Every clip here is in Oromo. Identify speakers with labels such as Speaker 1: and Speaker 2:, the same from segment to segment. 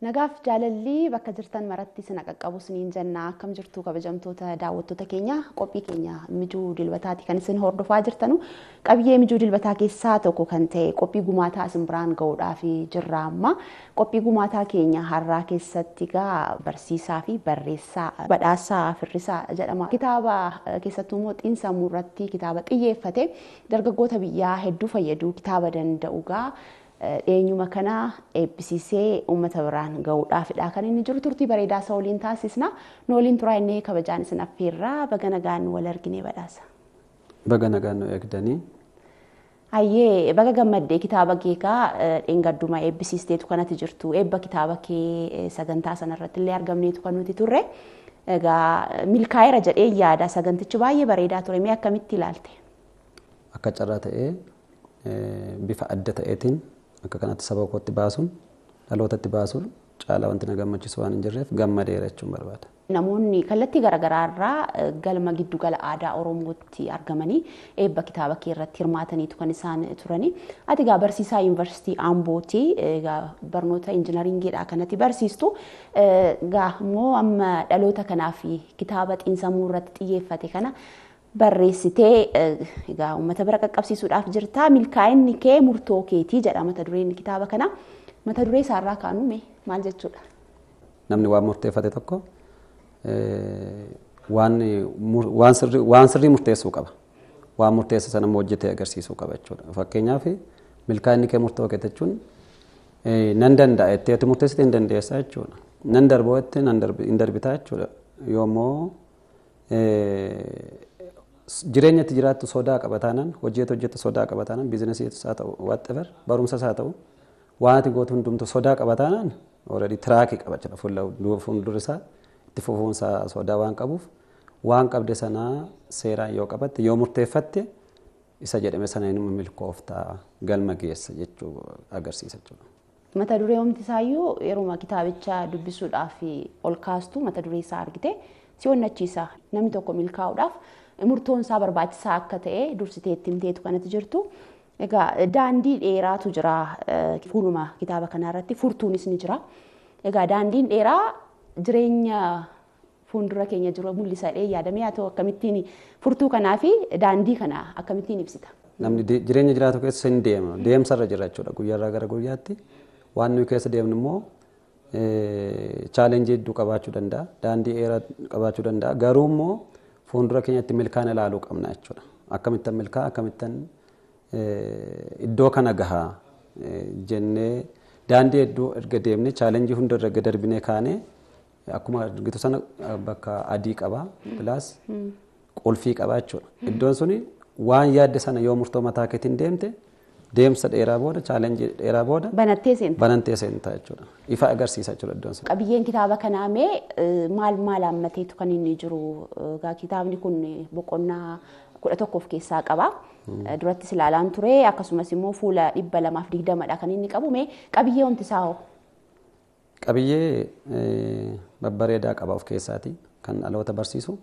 Speaker 1: Nagaaf jaalallii bakka jirtan maratti sina qaqqabu siniin jenna akkam jirtu kabajamtoota daawwattoota keenya qophii keenya mijuu dilbataati kan isin hordofaa jirtanu qabiyyee mijuu dilbataa keessaa tokko kan ta'e qophii gumaataa isin biraan ga'uudhaaf jirra amma qophii gumaataa keenya har'aa keessatti gaa barsiisaa fi barreessaa badhaasaa firrisaa jedhama kitaaba keessattuu immoo xiinsammuu irratti kitaaba xiyyeeffate dargaggoota biyyaa hedduu fayyaduu kitaaba danda'u gaa eenyuma kana eebbisiisee uummata biraan ga'uudhaafidha kan inni jiru turtii bareedaa isa waliin taasisna nu waliin turaa inni kabajaan isin affeerraa baga nagaan wal arginee badhaasa.
Speaker 2: Baga nagaan nu eegdanii.
Speaker 1: Hayyee baga gammaddee kitaaba keekaa dheengadduma eebbisiisteetu kanatti jirtu eebba kitaaba kee sagantaa sanarratti illee argamneetu kan nuti turre. Egaa milkaa'eera jedhee yaada sagantichi baay'ee bareedaa ture mee akkamitti ilaalte?
Speaker 2: Akka carraa ta'ee bifa adda ta'eetiin akka kanatti saba kootti baasuun dhalootatti baasuun caalaa wanti na gammachiisu waan hin jirreef gammadeera jechuun barbaada.
Speaker 1: Namoonni kallattii garaagaraa irraa galma giddugala aadaa Oromootti argamanii eebba kitaaba kee irratti hirmaataniitu kan isaan turani. Ati egaa barsiisaa yuunivarsiitii Ambooti egaa barnoota injinaringiidha kanatti barsiistu. Egaa immoo amma dhaloota kanaaf kitaaba xiinsammuu irratti xiyyeeffate kana barreessitee egaa uummata bira qaqqabsiisuudhaaf jirta. Milkaa'inni kee murtoo keetii jedha mata dureen kitaaba kana. Mata duree isaarraa kaanume maal jechuudha?
Speaker 2: Namni waan murteeffate tokko waan sirrii murteessuu qaba. Waan murteesse sana immoo hojjetee agarsiisuu qaba jechuudha. Fakkeenyaaf milkaa'inni kee murtoo kee jechuun nan danda'a jettee ati murteessite hin dandeessaa jechuudha. Nan darboo jettee hin darbitaa jechuudha. Yoommoo jireenya itti jiraattu sodaa qaba taanaan hojii hojjettu sodaa qaba taanaan biizinasiitis haa ta'u whatever barumsas haa ta'u waan ati gootu hundumtu sodaa qaba taanaan already tiraakii qaba jira fuuldura isaa itti fufuunsa sodaa waan qabuuf waan qabde sanaa seeraan yoo qabatte yoo murteeffatte isa jedhame sana inni milkooftaa galma geessa jechuu agarsiisa jechuudha.
Speaker 1: Mata duree homti isaayyuu yeroo kitaabicha dubbisuudhaaf ol kaastu mata duree isaa argite si onnachiisa namni tokko milkaa'uudhaaf murtoon isaa barbaachisaa akka ta'e dursitee itti himteetu kanatti jirtu. Egaa daandii dheeraatu jira fuuluma kitaaba kanarratti furtuunis ni jira. Egaa daandiin dheeraa jireenya fuuldura keenya jiru mul'isadhee yaadamee haa ta'u akkamittiin furtuu kanaa fi daandii kana akkamittiin ibsita.
Speaker 2: Namni jireenya jiraatu keessa hin deema deemsarra jira jechuudha guyyaarraa gara guyyaatti waan nuyi keessa deemnu immoo chaalenjii hedduu qabaachuu danda'a daandii dheeraa qabaachuu danda'a garuu immoo fuuldura keenyatti milkaa'ina ilaaluu qabna jechuudha akkamittan milkaa akkamittan iddoo kana gahaa jennee daandii hedduu erga deemne chaalenjii hunda erga darbinee kaanee akkuma argitu sana bakka adii qaba pilaas qulfii qaba jechuudha. Iddoon suni waan yaadde sana yoo murtoo mataa keetiin deemte deemsa dheeraa booda chaalenjii dheeraa booda
Speaker 1: Banattee seenta.
Speaker 2: banantee seentaa jechuudha. Ifa agarsiisa jechuudha iddoon sun.
Speaker 1: Qabiyyeen kitaaba kanaa mee maal maal hammateetu kan inni jiru? Egaa kitaabni kun boqonnaa kudha tokko of keessaa qaba. Durattis ilaalaan ture akkasumas immoo fuula dhibba lamaaf digdamadha kan inni qabu mee qabiyyee wanti isaa hoo?
Speaker 2: Qabiyyee babbareedaa qaba of keessaati kan dhaloota barsiisu.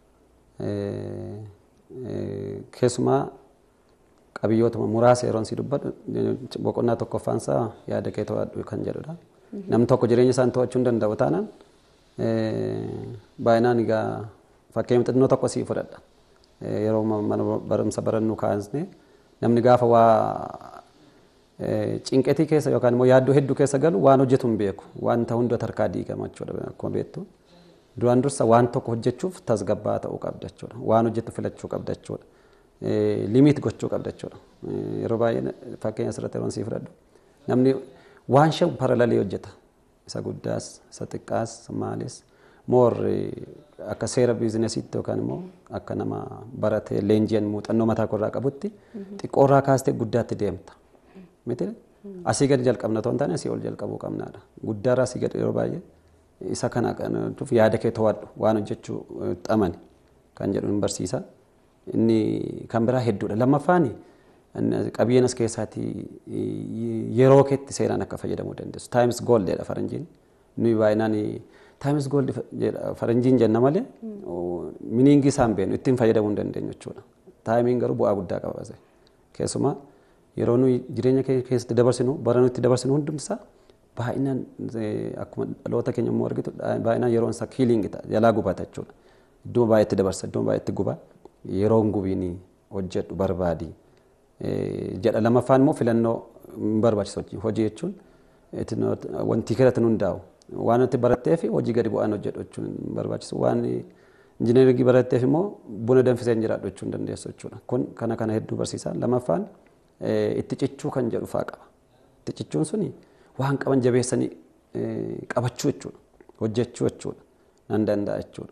Speaker 2: Keessumaa qabiyyootuma muraasa yeroon si dubbadhu boqonnaa tokkoffaan isaa yaada kee to'adhu kan jedhudha. Namni tokko jireenya isaa to'achuu hin danda'u taanaan baay'inaan egaa fakkeenya xinnoo tokko sii fudhadha. Yeroo mana barumsa barannu kaasne namni gaafa waa cinqetii keessa yookaan immoo yaaddoo hedduu keessa galu waan hojjetu hin beeku wanta hunda harkaa diigama jechuudha akkuma beektu. Duraan dursa waan tokko hojjechuuf tasgabbaa ta'uu qabda jechuudha. Waan hojjettu filachuu qabda jechuudha. Limiit gochuu qabda jechuudha. Yeroo baay'ee fakkeenya asirratti yeroon sii fudhadhu. Namni waan shan paralalee hojjeta. Isa guddaas, isa xiqqaas, maalis. Moor akka seera biizinesiitti yookaan immoo akka nama baratee leenji'an muuxannoo mataa korraa qabutti xiqqoorraa kaastee guddaatti deemta. Miti asii gadi jalqabna otoo hin taane asii ol jalqabuu qabnaadha. Guddaarraa asii gadi yeroo baay'ee isa kana kanuuf yaada kee to'adhu waan hojjechuu xamani kan jedhu hin barsiisa. Inni kan biraa hedduudha. Lammaffaan qabiyyeen as keessaati yeroo keetti seeraan akka fayyadamuu dandeessu. Taayims gooldeedha faranjiin. Nuyi baay'inaan taayims gooldi faranjiin jenna malee miniingii isaan beenu ittiin fayyadamuu hin dandeenyu jechuudha. Taayimiin garuu bu'aa guddaa qaba. Keessumaa yeroo nuyi jireenya keenya keessatti dabarsinu bara nuyi itti dabarsinu hundumsaa baay'inaan akkuma dhaloota keenya immoo argitu baay'inaan yeroon isaa kiiliingi ta'a jalaa gubata jechuudha. Iddoo baay'eetti dabarsa iddoo baay'eetti guba yeroon gubiin hojjedhu barbaadi. Jedha lamaffaan immoo filannoo hin barbaachisu hojii jechuun wanti keessatti hundaa'u waan nuti baratteef hojii gadi bu'aan hojjedhu jechuun hin barbaachisu waan injineeringii baratteef immoo buna danfisee hin jiraadhu jechuun dandeessu jechuudha. Kun kana kana hedduu barsiisa. Lamaffaan itti cichuu kan jedhu fa'aa qaba. Itti cichuun suni waan qaban jabeessanii qabachuu jechuudha. Hojjechuu jechuudha. Nan danda'a jechuudha.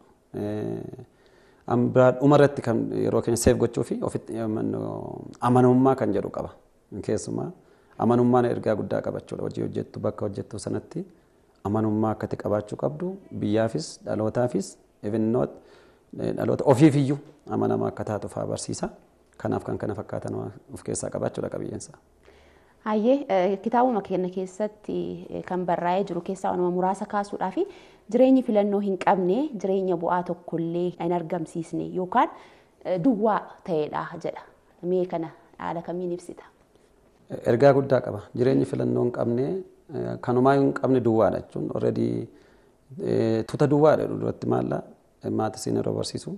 Speaker 2: Biraa dhumarratti kan yeroo keenya seef gochuu fi ofitti amanamummaa kan jedhu qaba. Keessumaa amanummaan ergaa guddaa qaba jechuudha. Hojii hojjettu bakka hojjettu sanatti amanummaa akkatti qabaachuu qabdu biyyaafis dhalootaafis evinnoot dhaloota ofiifiyyuu amanamaa akka taatu fa'aa barsiisa. Kanaaf kan kana fakkaatan of keessaa qabaachuudha qabiyyeensa.
Speaker 1: Hayyee kitaabuma keenya keessatti kan barraa'ee jiru keessaa wanuma muraasa kaasuudhaa fi jireenyi filannoo hin qabne jireenya bu'aa tokkollee hin argamsiisne yookaan duwwaa ta'edha jedha. Mee kana haala kamiin ibsita?
Speaker 2: Ergaa guddaa qaba. Jireenyi filannoo hin qabne kanumaa hin qabne duwwaadha jechuun already tuta duwwaadha duratti maalla maatiin yeroo barsiisu.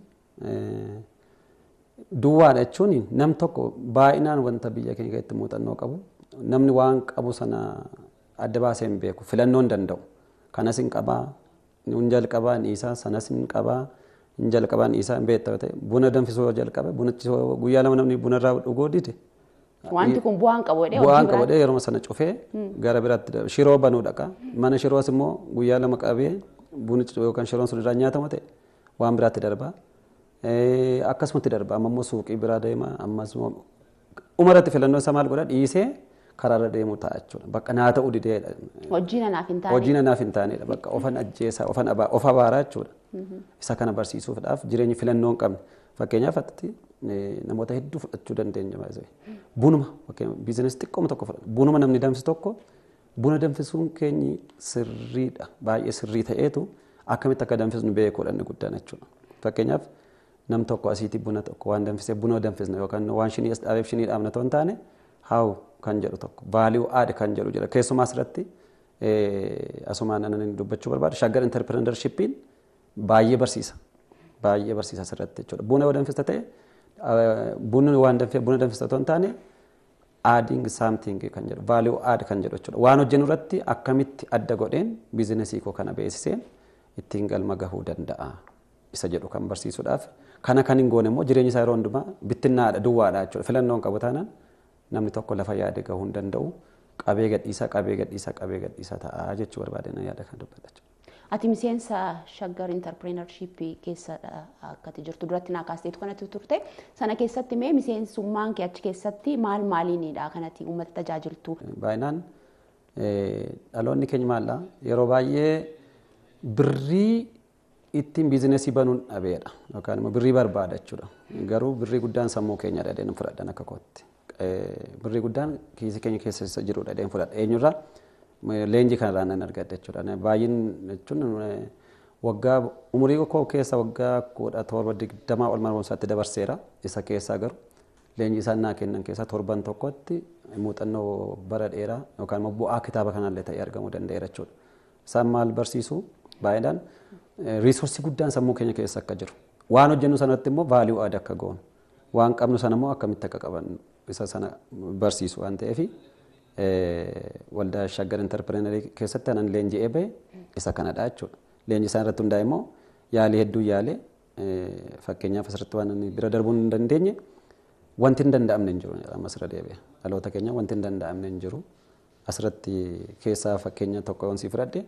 Speaker 2: Duwwaadha jechuun nam tokko baay'inaan wanta biyya keenya keessatti muuxannoo qabu namni waan qabu sana adda baasee hin beeku filannoo hin danda'u. Kanas hin qabaa, hin jalqabaa dhiisaa, sanas hin qabaa, hin jalqabaa dhiisaa hin beektaa ta'e buna danfisuu jalqabe bunichi guyyaa lama namni buna irraa dhuguu dide.
Speaker 1: Wanti kun bu'aan qabu jedhee
Speaker 2: Bu'aan qabu jedhee yeroo sana cufee gara biraatti shiroo banuu dhaqa. Mana shiroos immoo guyyaa lama qabee bunichi yookaan shiroon sun irraa nyaatamu ta'e waan biraatti darbaa. Akkasumatti darba amma immoo suuqii biraa deema ammas immoo umarratti filannoo isaa maal godha dhiisee karaarra deemu ta'a jechuudha. Bakka naa ta'uu dideedha.
Speaker 1: Hojii nanaaf hin taane.
Speaker 2: Hojii nanaaf hin taanedha. Bakka ofan ajjeesaa ofan of abaaraa jechuudha. Isa kana barsiisuudhaaf jireenyi filannoo hin qabne. Fakkeenyaaf atti namoota hedduu fudhachuu dandeenya baay'ee. Bunuma biizinesi xiqqooma tokko fudhatu. Bunuma namni danfisu tokko buna danfisuun keenyi sirriidha. Baay'ee sirrii ta'eetu akkamitti akka danfisnu beekuudha inni guddaan jechuudha. Fakkeenyaaf nam tokko asiitii buna tokko waan danfisee buna danfisna yookaan waan shinii as dhaabeef shinii dhaabna ta'uu hin taane haawu kan jedhu tokko vaaliyuu aad kan jedhu jira keessumaa asirratti asumaan anan dubbachuu barbaadu shaggar interpreneurshippiin baay'ee barsiisa baay'ee barsiisa asirratti jechuudha buna yoo danfista ta'e bunni waan danfee buna danfista ta'uu hin taane aading saamting kan jedhu vaaliyuu aad kan jedhu jechuudha waan hojjennu irratti akkamitti adda godheen biizinesii koo kana beeksiseen ittiin galma gahuu danda'a isa jedhu kan barsiisuudhaaf kana kan hin goone immoo jireenya isaa yeroo hundumaa bittinnaadha duwwaadha jechuudha filannoon qabu taanaan namni tokko lafa yaade gahuu hin danda'u qabee gadhiisaa qabee gadhiisaa qabee gadhiisaa ta'a jechuu barbaadeen yaada kan dubbata.
Speaker 1: Ati miseensa shaggar intarpireenarshiippii keessa akkati jirtu duratti naa kaasteetu kanatti turte sana keessatti mee miseensummaan kee achi keessatti maal maaliinidha kanatti uummata tajaajiltu.
Speaker 2: Baay'inaan dhaloonni keenya maalla yeroo baay'ee birrii ittiin biizinesii banuun dhabeedha yookaan immoo birrii barbaada jechuudha. Garuu birrii guddaan sammuu keenya dhadheen fudhadhan akka kootti. Birrii guddaan kiisii keenya keessa jiru dhadheen fudhadha. Eenyurraa leenjii kanarraa nan argadha jechuudha. Baay'in jechuun waggaa umurii koo keessa waggaa kudha torba digdamaa ol barumsaatti dabarseera. Isa keessaa garuu leenjii isaan naa kennan keessaa torban tokkotti muuxannoo bara dheeraa yookaan immoo bu'aa kitaaba kanallee ta'ee argamuu danda'eera jechuudha. Isaan maal barsiisu baay'inaan riisoorsii guddaan sammuu keenya keessa akka jiru. Waan hojjennu sanatti immoo vaaliyuu aadaa akka goonu. Waan qabnu sana immoo akkamitti akka qaban isa sana barsiisu waan ta'eef waldaa shaggar intarpirenerii keessatti anan leenji'ee bahe isa kanadha jechuudha. Leenjii isaan irratti hundaa'e immoo yaalii hedduu yaalee fakkeenyaaf asirratti waan bira darbuu hin dandeenye wanti hin danda'amne hin jiru ammas irra deebi'e. Dhaloota keenya wanti hin danda'amne hin jiru. Asirratti keessaa fakkeenya tokko yoon sii fudhadhe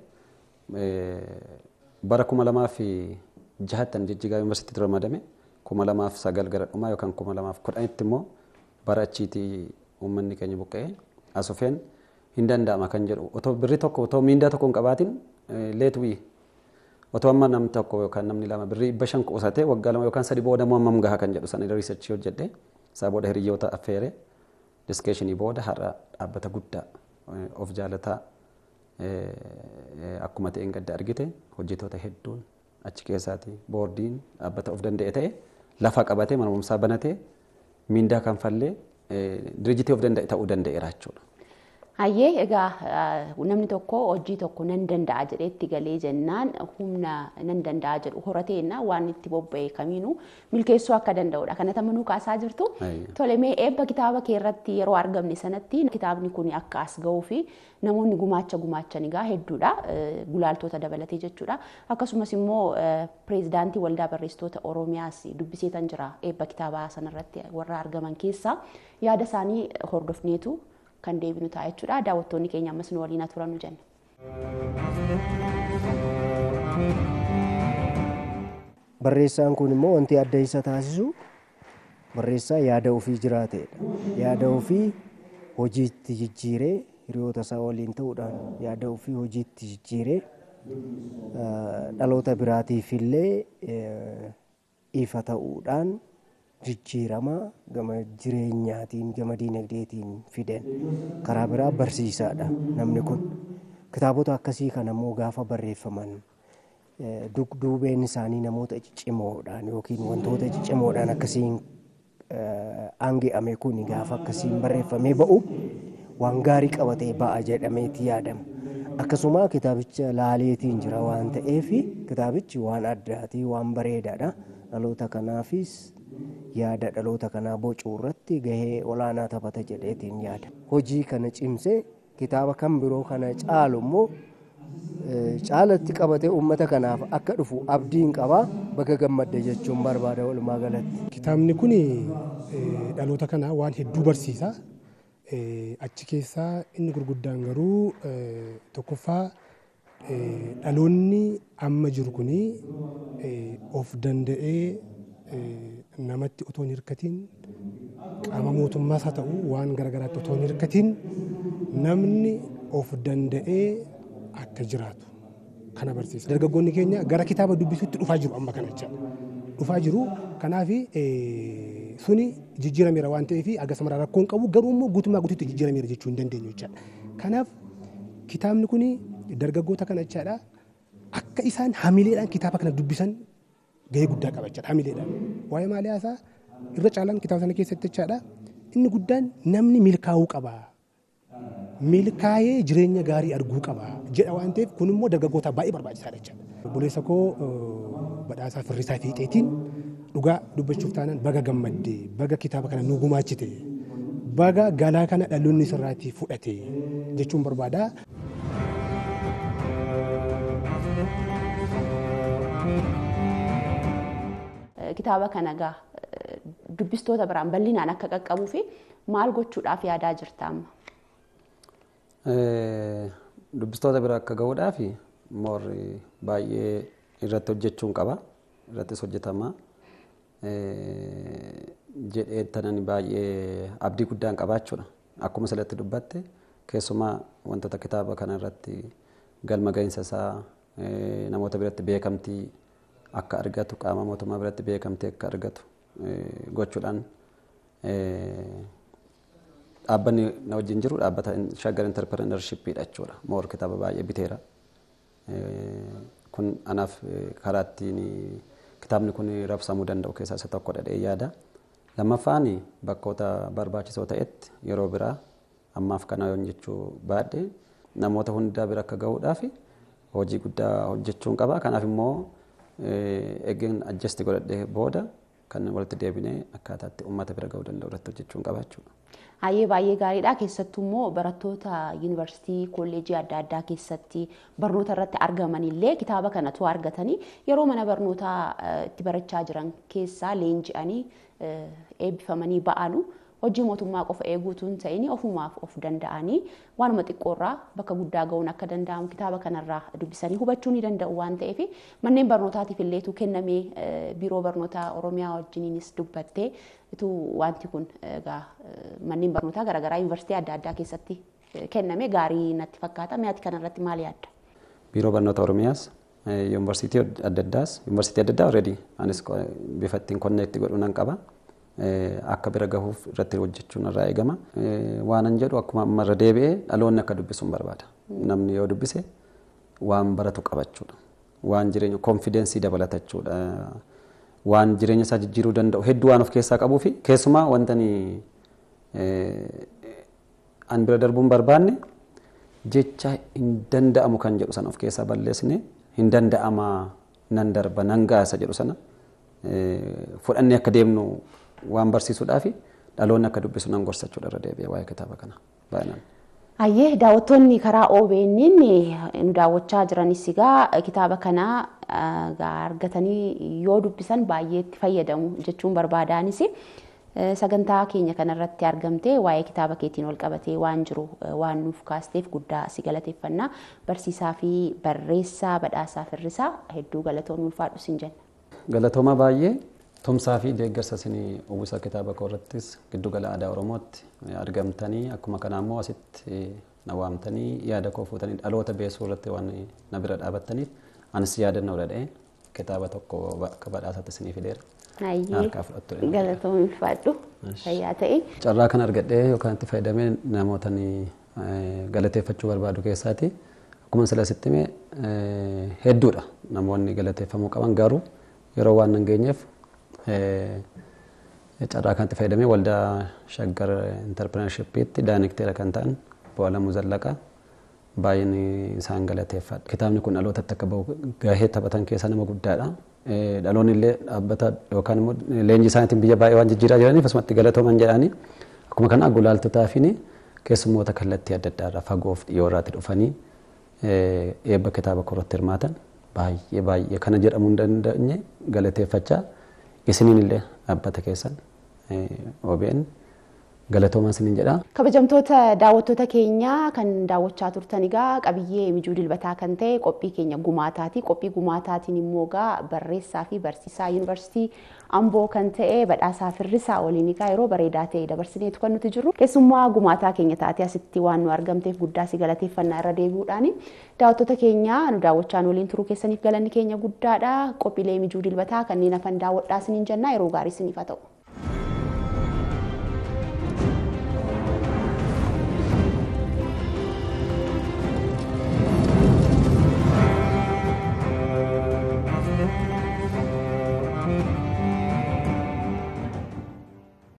Speaker 2: bara kuma lamaa fi jahattan jijjigaa yuunivarsiitiitti ramadame kuma lamaaf sagal gara dhumaa yookaan kuma lamaaf kudhanitti immoo bara achiitii uummanni keenya buqqa'ee asufeen hin danda'ama kan jedhu otoo birri tokko otoo miindaa tokko hin qabaatin leetwii otoo amma namni tokko yookaan namni lama birrii dhibba shan qusatee waggaa lama yookaan sadi booda immoo hammam gaha kan jedhu sana riisarchii hojjedhe isaa booda hiriyyoota affeere diskeeshinii booda har'a dhaabbata guddaa of jaalataa akkuma ta'een gadda argite hojjetoota hedduun achi keessaati boordiin dhaabbata of danda'e ta'e lafa qabatee mana barumsaa banatee miindaa kanfallee dirijitii of danda'e ta'uu danda'eera jechuudha.
Speaker 1: Hayyee egaa namni tokko hojii tokko nan danda'a jedheetti galee jennaan humna nan danda'a jedhu horateenna waan itti bobba'e kamiinuu milkeessuu akka danda'udha. Kana tamanuu kaasaa jirtu. Tolemee eebba kitaaba kee irratti yeroo argamne sanatti kitaabni kun akka as ga'uu fi namoonni gumaacha gumaachan egaa hedduudha. Gulaaltota dabalatee jechuudha. Akkasumas immoo pireezidaantii waldaa barreessitoota Oromiyaas dubbiseetan jira eebba kitaabaa sanarratti warra argaman keessaa yaada isaanii hordofneetu kan deebinu ta'a jechuudha. Daawwattoonni keenya ammas nu waliin turan nu jenna.
Speaker 3: Barreessaan kun immoo wanti adda isa taasisu barreessaa yaada ofii jiraatedha. Yaada ofii hojiitti jijjiiree hiriyoota isaa waliin ta'uudhaan yaada ofii hojiitti jijjiiree dhaloota biraatiif illee ifa ta'uudhaan jijjiirama gama jireenyaatiin gama diinagdeetiin fiden karaa biraa barsiisaadha namni kun kitaabota akkasii kan ammoo gaafa barreeffaman dugduubeen isaanii namoota ciccimoodhaan yookiin wantoota ciccimoodhaan akkasiin aange'ame kun gaafa akkasiin barreeffamee ba'u waan gaarii qabatee ba'a jedhameeti yaadama. Akkasuma kitaabicha laaleetiin jira waan ta'eef kitaabichi waan addaatii waan bareedaadha. Dhaloota kanaafis yaada dhaloota kanaa bocuu irratti gahee olaanaa taphata jedheetiin yaada. Hojii kana cimsee kitaaba kan biroo kana caalu immoo caalatti qabatee uummata kanaaf akka dhufu abdiin qabaa baga gammadde jechuun barbaada walumaa galatti.
Speaker 4: Kitaabni kun dhaloota kanaa waan hedduu barsiisa. Achi keessaa inni gurguddaan garuu tokkoffaa dhaloonni amma jiru kun of danda'ee namatti otoo hin hirkatiin qaama mootummaas haa ta'u waan garaagaraatti otoo hin hirkatiin namni of danda'ee akka jiraatu kana barsiisa. Dargaggoonni keenya gara kitaaba dubbisuutti dhufaa jiru amma kana jecha. Dhufaa jiru kanaaf suni jijjiirameera waan ta'eef akkasuma rakkoon qabu garuu immoo guutummaa guutuutti jijjiirameera jechuu hin dandeenyu jechaadha. Kanaaf kitaabni kun dargaggoota kana jechaadha akka isaan hamileedhaan kitaaba kana dubbisan gahee guddaa qaba jechaadha hamileedhaan. Waa'ee maalii haasaa irra caalaan kitaaba sana keessatti jechaadha inni guddaan namni milkaa'uu qaba. milkaa'ee jireenya gaarii arguu qaba jedha waan ta'eef kun immoo dargaggootaaf baay'ee barbaachisaadha jechuudha. Obboleessa koo badhaasaa firrisaa fiixeetiin dhugaa dubbachuuf taanaan baga gammaddee baga kitaaba kana nu gumaachite baga galaa kana dhaloonni sirraatii fudhate jechuun barbaada.
Speaker 1: Kitaaba kana egaa dubbistoota biraan bal'inaan akka qaqqabuu fi maal gochuudhaaf yaadaa jirta amma?
Speaker 2: dubbistoota bira akka gahuudhaaf moorri baay'ee irratti hojjechuun qaba irrattis hojjetama jedhee tanan baay'ee abdii guddaan qabaachuudha akkuma salatti dubbatte keessumaa wantoota kitaaba kana irratti galma gahinsa isaa namoota biratti beekamtii akka argatu qaama mootummaa biratti beekamtii akka argatu gochuudhaan dhaabbanni na wajjin jiru dhaabbata shaggar interpreneurshippiidha jechuudha. Moor kitaaba baay'ee biteera. Kun anaaf karaa ittiin kitaabni kun raabsamuu danda'u keessaa isa tokko dhadhee yaada. Lammaffaan bakkoota barbaachisoo ta'etti yeroo biraa ammaaf kana yoon jechuu baadhe namoota hundaa bira akka gahuudhaaf hojii guddaa hojjechuun qaba. Kanaaf immoo eegeen ajjasti godhadhee booda kan walitti deebinee akkaataatti uummata bira gahuu danda'u irratti hojjechuun qaba jechuudha.
Speaker 1: Hayyee baay'ee gaariidha. Keessattuu immoo barattoota yuunivarsiitii kolleejii adda addaa keessatti barnoota irratti argaman illee kitaaba kanatu argatanii yeroo mana barnootaa itti barachaa jiran keessaa leenji'anii eebbifamanii ba'anu hojii mootummaa qofa eeguutu hin ta'in ofumaaf of danda'anii waanuma xiqqoorraa bakka guddaa ga'uun akka danda'amu kitaaba kanarraa dubbisanii hubachuu ni danda'u waan ta'eef manneen barnootaatiif illeetu kennamee biiroo barnootaa Oromiyaa wajjiniinis dubbattee ituu wanti kun egaa manneen barnootaa garaagaraa yuunivarsiitii adda addaa keessatti kenname gaarii natti fakkaata. Mi'aati kanarratti maal yaadda?
Speaker 2: Biiroo barnoota Oromiyaas yuunivarsiitii adda addaas yuunivarsiitii adda addaa already anis bifa ittiin konneekti godhuu nan qaba. akka bira gahuuf irratti hojjechuun irraa eegama. Waanan jedhu akkuma ammarra deebi'ee dhaloonni akka dubbisuun barbaada. Namni yoo dubbise waan baratu qabachuudha. Waan jireenya konfidensii dabalatachuudha. Waan jireenya isaa jijjiiruu danda'u hedduu waan of keessaa qabuu fi keessumaa wantani an bira darbuun barbaanne jecha hin danda'amu kan jedhu sana of keessaa balleessine hin danda'ama nan darba nan gaasa jedhu sana fudhannee akka deemnu waan barsiisuudhaa fi dhaloonni akka dubbisu nan gorsachuudha irra deebi'ee waa'ee kitaaba kana baay'inaan.
Speaker 1: Ayyee daawwattoonni karaa OBN nu daawwachaa jiranis egaa kitaaba kana argatanii yoo dubbisan baay'ee itti fayyadamu jechuun barbaadaanis sagantaa keenya kanarratti argamtee waa'ee kitaaba keetiin wal qabatee waan jiru waan nuuf kaasteef guddaa si galateeffannaa barsiisaa fi barreessaa badhaasaa firrisaa hedduu galatoon ulfaadhu sin jenna.
Speaker 2: Galatooma baay'ee tumsaa fi deeggarsa isinii uwwisa kitaaba koo irrattis giddugala aadaa Oromootti argamtanii akkuma kana immoo asitti na waamtanii yaada koo fuutanii dhaloota beesuu irratti waan na bira dhaabattaniif anis yaadannoo dhadha'ee kitaaba tokko akka badhaasaatti isinii fideera.
Speaker 1: Ayyee galatoon ulfaadhu fayyaa ta'e.
Speaker 2: Carraa kan argadhee yookaan itti fayyadamee namoota galateeffachuu barbaadu keessaati. Akkuma sila sitti hime hedduudha namoonni galateeffamuu qaban garuu yeroo waan hin geenyeef carraa kanatti fayyadamee waldaa shaggar intarpireenshippiitti daayirekteera kan ta'an Boolamuu Zallaqaa baay'een isaan galateeffadha. Kitaabni kun dhalootatti akka bahu gahee taphatan keessaa nama guddaadha. Dhaloonni illee dhaabbata yookaan immoo leenjii isaaniitiin biyya baay'ee waan jijjiiraa jiraniif asumatti galatooman jedhanii akkuma kana gulaaltotaa fi keessummoota kallattii adda addaa irraa fagoof dhiyoo irraatti dhufanii eebba kitaaba korratti hirmaatan baay'ee baay'ee kana jedhamuu hin dandeenye galateeffachaa isiniin illee dhaabbata keessan OBN galatoomaa isiniin jedha.
Speaker 1: Kabajamtoota daawwattoota keenyaa kan daawwachaa turtan egaa qabiyyee mijuu dilbataa kan ta'e qophii keenya gumaataati. Qophii gumaataatiin immoo egaa barreessaa fi barsiisaa yuunivarsiitii Amboo kan ta'e badhaasaa firrisaa waliin egaa yeroo bareedaa ta'e dabarsineetu kan nuti jirru. Keessummaa gumaataa keenya taatee asitti waan nu argamteef guddaa si galateeffannaa irra deebi'uudhaani. Daawwattoota keenya nu daawwachaan waliin turuu keessaniif galanni keenya guddaadha. Qophiilee mijuu dilbataa kanneen hafan daawwadhaa isiniin jennaa yeroo gaarii isiniif haa ta'u.